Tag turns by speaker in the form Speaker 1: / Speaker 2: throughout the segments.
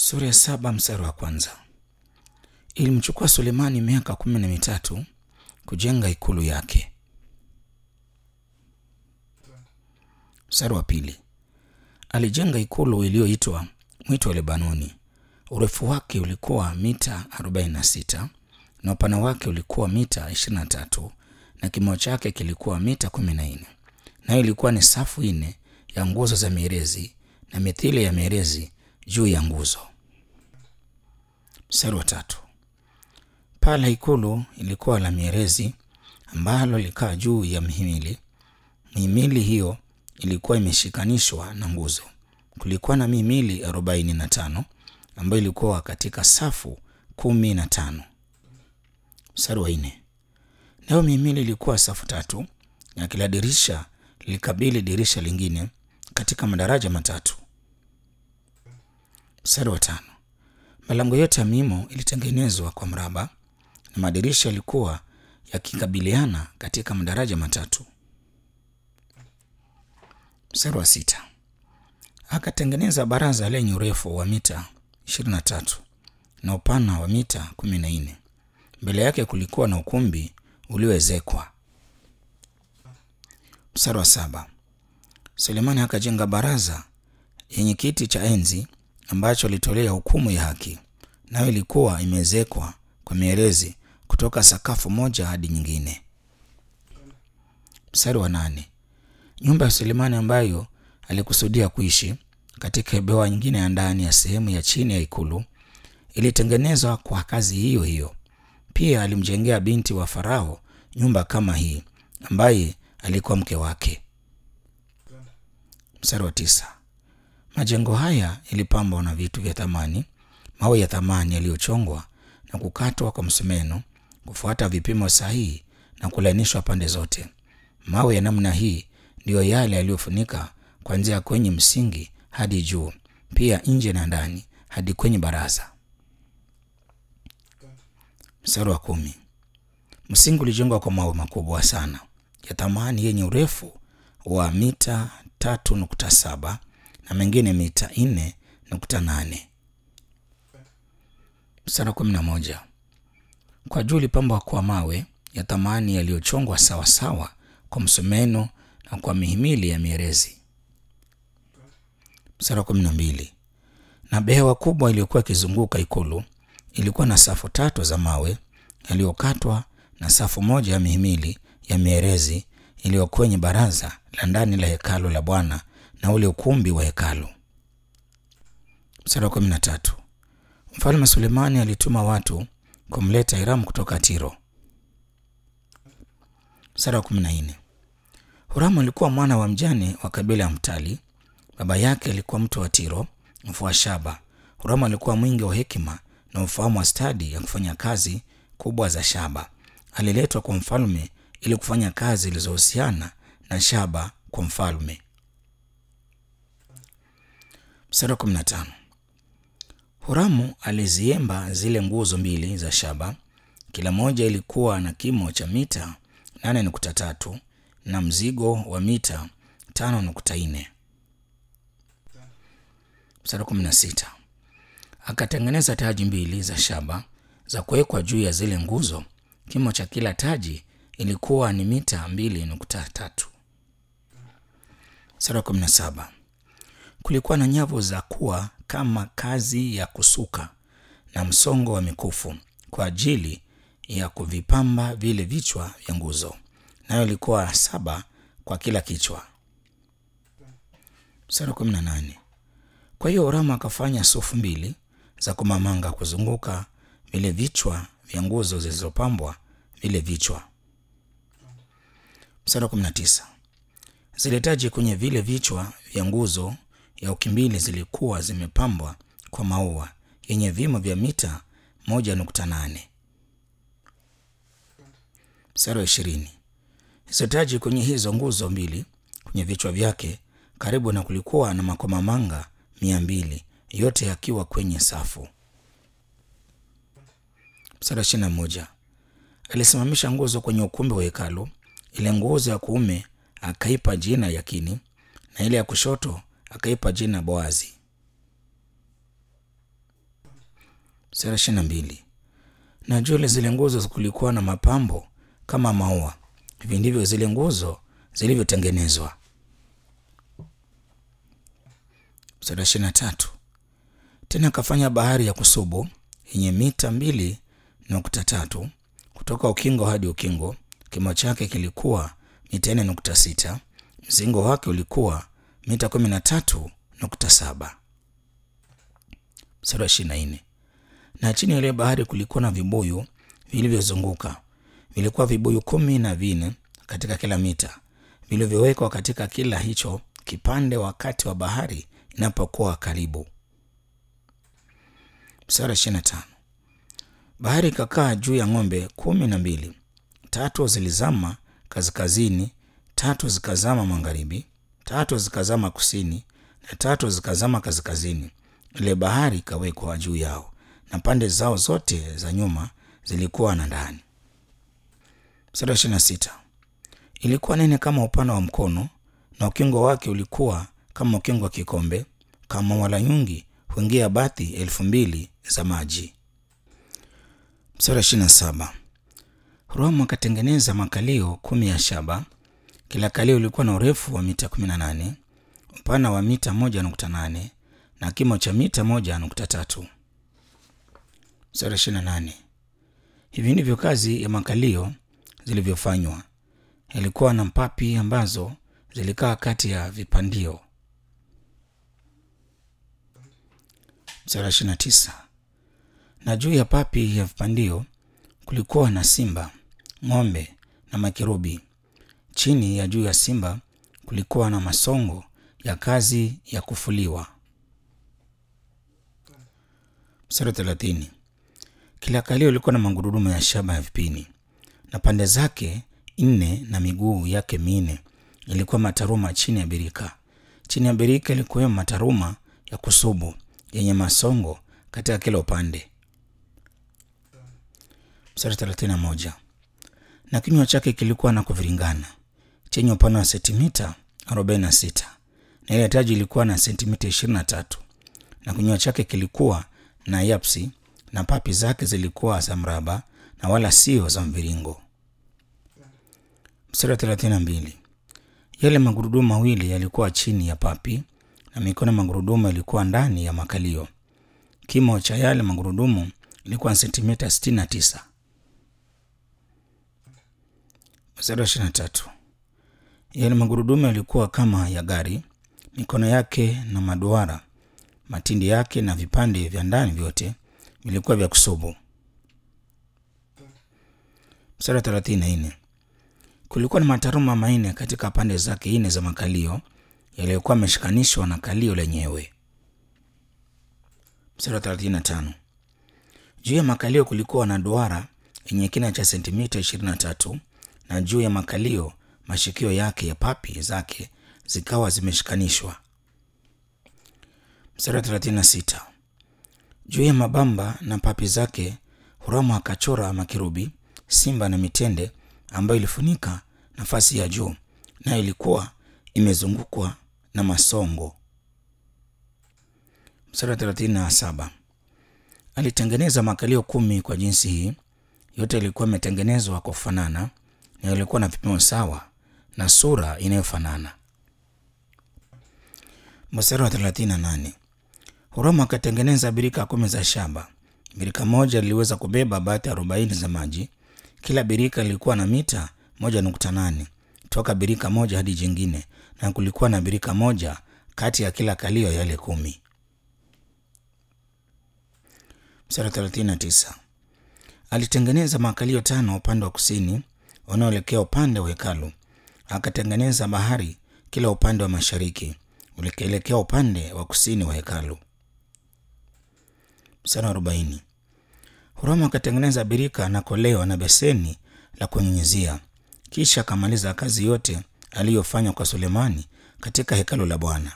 Speaker 1: Sura ya saba mstari wa kwanza. Ilimchukua Sulemani miaka kumi na mitatu kujenga ikulu yake. Mstari wa pili. Alijenga ikulu iliyoitwa Mwito wa Lebanoni. Urefu wake ulikuwa mita 46 na upana wake ulikuwa mita 23 na kimo chake kilikuwa mita 14. Nayo ilikuwa ni safu nne ya nguzo za mierezi na mithili ya mierezi juu ya nguzo. Mstari wa tatu. Paa la ikulu ilikuwa la mierezi ambalo likaa juu ya mihimili. Mihimili hiyo ilikuwa imeshikanishwa na nguzo. Kulikuwa na mihimili arobaini na tano ambayo ilikuwa katika safu kumi na tano. Mstari wa nne. Nayo mihimili ilikuwa safu tatu na kila dirisha lilikabili dirisha lingine katika madaraja matatu. Mstari wa tano. Malango yote ya mimo ilitengenezwa kwa mraba na madirisha yalikuwa yakikabiliana katika madaraja matatu. Mstari wa sita. Akatengeneza baraza lenye urefu wa mita 23 na upana wa mita 14. Mbele yake kulikuwa na ukumbi ulioezekwa. Mstari wa saba. Sulemani akajenga baraza yenye kiti cha enzi ambacho alitolea hukumu ya haki, nayo ilikuwa imeezekwa kwa mierezi kutoka sakafu moja hadi nyingine. Mstari wa nane. Nyumba ya Sulemani ambayo alikusudia kuishi katika bewa nyingine ya ndani ya sehemu ya chini ya ikulu ilitengenezwa kwa kazi hiyo hiyo. Pia alimjengea binti wa Farao nyumba kama hii ambaye alikuwa mke wake. Mstari wa tisa. Majengo haya yalipambwa na vitu vya thamani, mawe ya thamani yaliyochongwa na kukatwa kwa msumeno kufuata vipimo sahihi na kulainishwa pande zote. Mawe ya namna hii ndiyo yale yaliyofunika kuanzia kwenye msingi hadi juu, pia nje na ndani hadi kwenye baraza. Mstari wa kumi. Msingi ulijengwa kwa mawe makubwa sana ya thamani yenye urefu wa mita tatu nukta saba na mengine mita nne nukta nane. Mstari wa kumi na moja. Kwa juu ulipambwa kwa mawe ya thamani yaliyochongwa sawasawa kwa msumeno na kwa mihimili ya mierezi. Mstari wa kumi na mbili. Na behewa kubwa iliyokuwa ikizunguka ikulu ilikuwa na safu tatu za mawe yaliyokatwa na safu moja ya mihimili ya mierezi iliyo kwenye baraza la ndani la hekalu la Bwana na ule ukumbi wa hekalu. Mstari wa kumi na tatu. Mfalme Sulemani alituma watu kumleta Hiramu kutoka Tiro. Mstari wa kumi na nne. Huramu alikuwa mwana wa mjane wa kabila ya Mtali. Baba yake alikuwa mtu wa Tiro, mfua shaba. Huramu alikuwa mwingi wa hekima na ufahamu wa stadi ya kufanya kazi kubwa za shaba. Aliletwa kwa mfalme ili kufanya kazi zilizohusiana na shaba kwa mfalme. Mstari wa 15. Huramu aliziemba zile nguzo mbili za shaba, kila moja ilikuwa na kimo cha mita 8.3 na mzigo wa mita 5.4. Mstari wa 16. Akatengeneza taji mbili za shaba za kuwekwa juu ya zile nguzo. Kimo cha kila taji ilikuwa ni mita 2.3. Mstari wa 17. Kulikuwa na nyavu za kuwa kama kazi ya kusuka na msongo wa mikufu kwa ajili ya kuvipamba vile vichwa vya nguzo, nayo ilikuwa saba kwa kila kichwa. Mstari wa 18. Kwa hiyo Huramu akafanya sufu mbili za kumamanga kuzunguka vile vichwa vya nguzo zilizopambwa vile vichwa. Mstari wa 19. Zile taji kwenye vile vichwa vya nguzo ya ukimbili zilikuwa zimepambwa kwa maua yenye vimo vya mita 1.8. Mstari wa 20. Hizo taji kwenye hizo nguzo mbili kwenye vichwa vyake karibu na kulikuwa na makomamanga mia mbili yote yakiwa kwenye safu. Mstari wa 21. Alisimamisha nguzo kwenye ukumbi wa hekalu. Ile nguzo ya kuume akaipa jina Yakini na ile ya kushoto akaipa jina Boazi. Mstari wa ishirini na mbili na juu ya zile nguzo kulikuwa na mapambo kama maua. Hivi ndivyo zile nguzo zilivyotengenezwa. Mstari wa ishirini na tatu tena akafanya bahari ya kusubu yenye mita mbili nukta tatu kutoka ukingo hadi ukingo. Kimo chake kilikuwa mita nne nukta sita mzingo wake ulikuwa mita kumi na tatu nukta saba. Mstari wa ishirini na nne na chini ya ile bahari kulikuwa na vibuyu vilivyozunguka, vilikuwa vibuyu kumi na vinne katika kila mita, vilivyowekwa katika kila hicho kipande wakati wa bahari inapokuwa karibu. Mstari wa ishirini na tano bahari ikakaa juu ya ng'ombe kumi na mbili, tatu zilizama kaskazini, tatu zikazama magharibi, tatu zikazama kusini na tatu zikazama kaskazini. Ile bahari ikawekwa juu yao na pande zao zote za nyuma zilikuwa na ndani. Mstari wa ishirini na sita ilikuwa nene kama upana wa mkono, na ukingo wake ulikuwa kama ukingo wa kikombe, kama wala nyungi huingia bathi elfu mbili za maji. Mstari wa ishirini na saba Huramu akatengeneza makalio kumi ya shaba. Kila kalio ulikuwa na urefu wa mita kumi na nane upana wa mita moja nukta nane na kimo cha mita moja nukta tatu. Mstari wa ishirini na nane hivi ndivyo kazi ya makalio zilivyofanywa. Yalikuwa na mpapi ambazo zilikaa kati ya vipandio. Mstari wa ishirini na tisa na juu ya papi ya vipandio kulikuwa na simba, ng'ombe na makerubi. Chini ya juu ya simba kulikuwa na masongo ya kazi ya kufuliwa. Mstari wa thelathini kila kalio ilikuwa na magurudumu ya shaba ya vipini, na pande zake nne na miguu yake minne ilikuwa mataruma chini ya birika. Chini ya birika ilikuwemo mataruma ya kusubu yenye masongo katika kila upande. Mstari thelathini na moja na kinywa chake kilikuwa na kuviringana chenye upana wa sentimita arobaini na sita na ile taji ilikuwa na sentimita ishirini na tatu na kinywa chake kilikuwa na yapsi na papi zake zilikuwa za mraba na wala sio za mviringo. Mstari wa thelathini na mbili yale magurudumu mawili yalikuwa chini ya papi na mikono ya magurudumu yalikuwa ndani ya makalio. Kimo cha yale magurudumu ilikuwa ni sentimita sitini na tisa. Mstari wa ishirini na tatu yale magurudumu yalikuwa kama ya gari, mikono yake na maduara, matindi yake na vipande vya ndani vyote vilikuwa vya kusubu. Mstari wa thelathini na nne kulikuwa na mataruma manne katika pande zake nne za makalio yaliyokuwa yameshikanishwa na kalio lenyewe. Mstari wa thelathini na tano juu ya makalio kulikuwa na duara yenye kina cha sentimita ishirini na tatu na juu ya makalio mashikio yake ya papi zake zikawa zimeshikanishwa. Mstari wa thelathini na sita juu ya mabamba na papi zake Huramu akachora makerubi, simba na mitende ambayo ilifunika nafasi ya juu, nayo ilikuwa imezungukwa na masongo. Mstari wa thelathini na saba alitengeneza makalio kumi kwa jinsi hii, yote ilikuwa imetengenezwa kwa kufanana na ilikuwa na vipimo sawa na sura inayofanana. Mstari wa thelathini na nane Huramu akatengeneza birika kumi za shaba. Birika moja liliweza kubeba bathi arobaini za maji. Kila birika lilikuwa na mita moja nukta nane toka birika moja hadi jingine, na kulikuwa na birika moja kati ya kila kalio yale kumi. Mstari thelathini na tisa alitengeneza makalio tano upande wa kusini unaoelekea upande wa hekalu. Akatengeneza bahari kila upande wa mashariki ulikielekea upande wa kusini wa hekalu. Mstari wa arobaini Huramu akatengeneza birika na koleo na beseni la kunyunyizia, kisha akamaliza kazi yote aliyofanya kwa Sulemani katika hekalu la Bwana.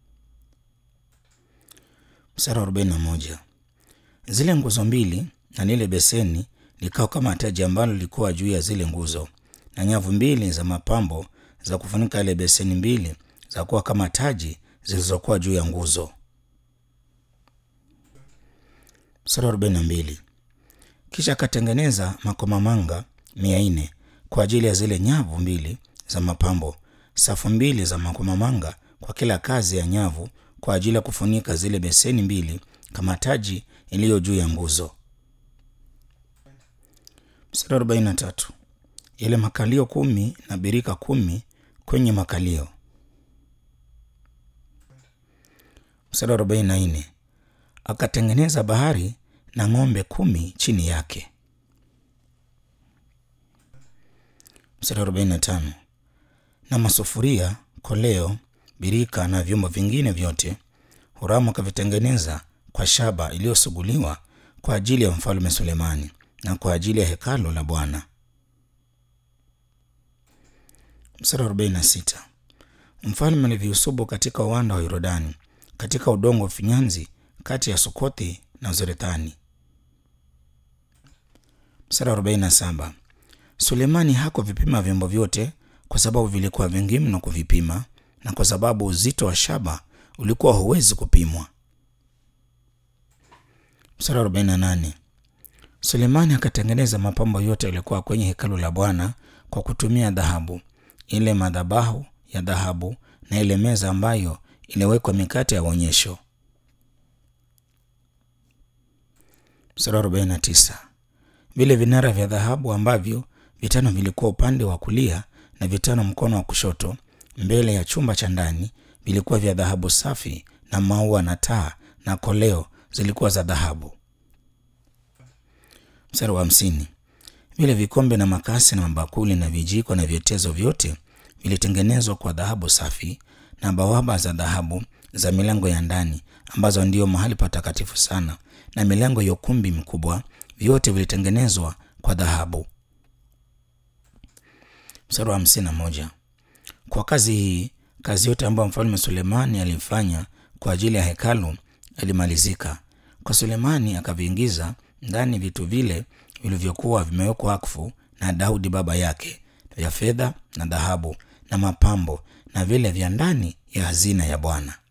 Speaker 1: Mstari wa arobaini na moja zile nguzo mbili na lile beseni likawa kama taji ambalo lilikuwa juu ya zile nguzo, na nyavu mbili za mapambo za kufunika ile beseni mbili za kuwa kama taji zilizokuwa juu ya nguzo. Mstari wa arobaini na mbili. Kisha akatengeneza makomamanga mia nne kwa ajili ya zile nyavu mbili za mapambo, safu mbili za makomamanga kwa kila kazi ya nyavu kwa ajili ya kufunika zile beseni mbili kama taji iliyo juu ya nguzo. Mstari wa arobaini na tatu. Yale makalio kumi na birika kumi kwenye makalio. Mstari wa arobaini na nne. Akatengeneza bahari na ng'ombe kumi chini yake. Mstari wa arobaini na tano. Na masufuria, koleo, birika na vyombo vingine vyote Huramu akavitengeneza kwa shaba iliyosuguliwa kwa ajili ya mfalme Sulemani na kwa ajili ya hekalu la Bwana. Mstari wa 46. Mfalme aliviusubu katika uwanda wa Yordani katika udongo wa finyanzi kati ya Sukothi na Zorethani. Mstari wa 47. Sulemani hakuvipima vyombo vyote kwa sababu vilikuwa vingi mno kuvipima na kwa sababu uzito wa shaba ulikuwa huwezi kupimwa. Mstari wa 48. Sulemani akatengeneza mapambo yote yaliyokuwa kwenye hekalu la Bwana kwa kutumia dhahabu, ile madhabahu ya dhahabu na ile meza ambayo iliwekwa mikate ya onyesho. Mstari wa 49. Vile vinara vya dhahabu ambavyo vitano vilikuwa upande wa kulia na vitano mkono wa kushoto mbele ya chumba cha ndani vilikuwa vya dhahabu safi, na maua na taa na koleo zilikuwa za dhahabu. Mstari wa hamsini. Vile vikombe na makasi na mabakuli na vijiko na vyetezo vyote vilitengenezwa kwa dhahabu safi, na bawaba za dhahabu za milango ya ndani ambazo ndiyo mahali patakatifu sana, na milango ya ukumbi mkubwa, vyote vilitengenezwa kwa dhahabu. Mstari wa hamsini na moja. Kwa kazi hii, kazi yote ambayo mfalme Sulemani alifanya kwa ajili ya hekalu ilimalizika. Kwa Sulemani akaviingiza ndani vitu vile vilivyokuwa vimewekwa wakfu na Daudi baba yake, vya fedha na dhahabu na mapambo na vile vya ndani ya hazina ya Bwana.